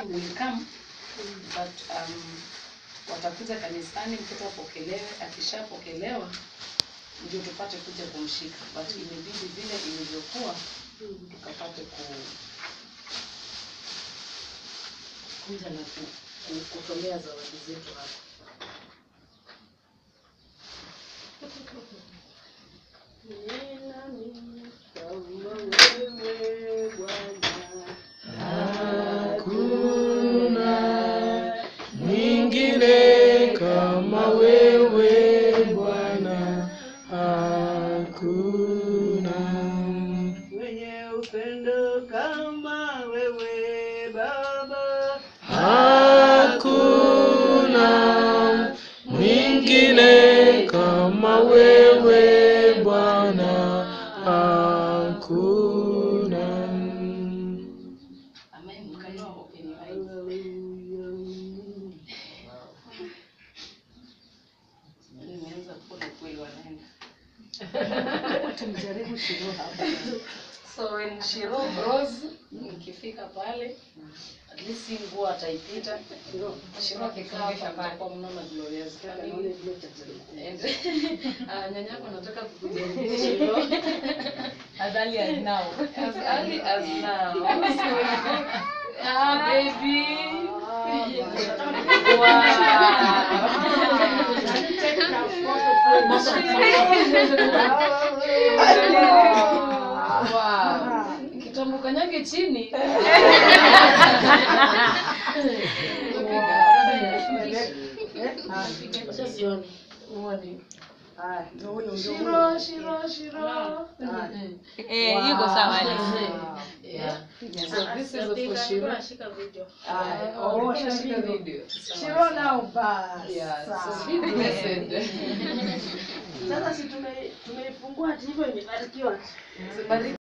will come but um, watakuja kanisani, mtoto apokelewe. Akishapokelewa ndio tupate kuja kumshika, but imebidi vile ilivyokuwa tukapate ku kuja na ku, ku, kutolea zawadi zetu hapa. Hakuna mwingine kama wewe Bwana, hakuna Mwenye upendo kama wewe Baba, hakuna mwingine kama wewe Bwana, hakuna Amen. Mkainua open eyes. Nimeanza kuona kweli wanaenda. tumjaribu Shiro hapa. So when Shiro grows, nikifika pale, at least hii nguo ataipita. Shiro akikaa hapa atakuwa mnaona glorious. Kamili. And ah, nyanyako nataka kukujaribia Shiro. As early as now. As early as now. Ah, baby. Wow. Wow. Kitambo kanyage chini. Acha sioni. Haya, ndio huyo ndio Shiro, huyo. Shiro, Shiro. Eh, yuko sawa Wow. Yeah. So this is for Shiro. Haya, Oh, oh, shika Shiro. video. Shiro nao basi. Yeah, so Sawa. be blessed. Sasa si tume- tumeifungua ati hivyo imebarikiwa. Sibariki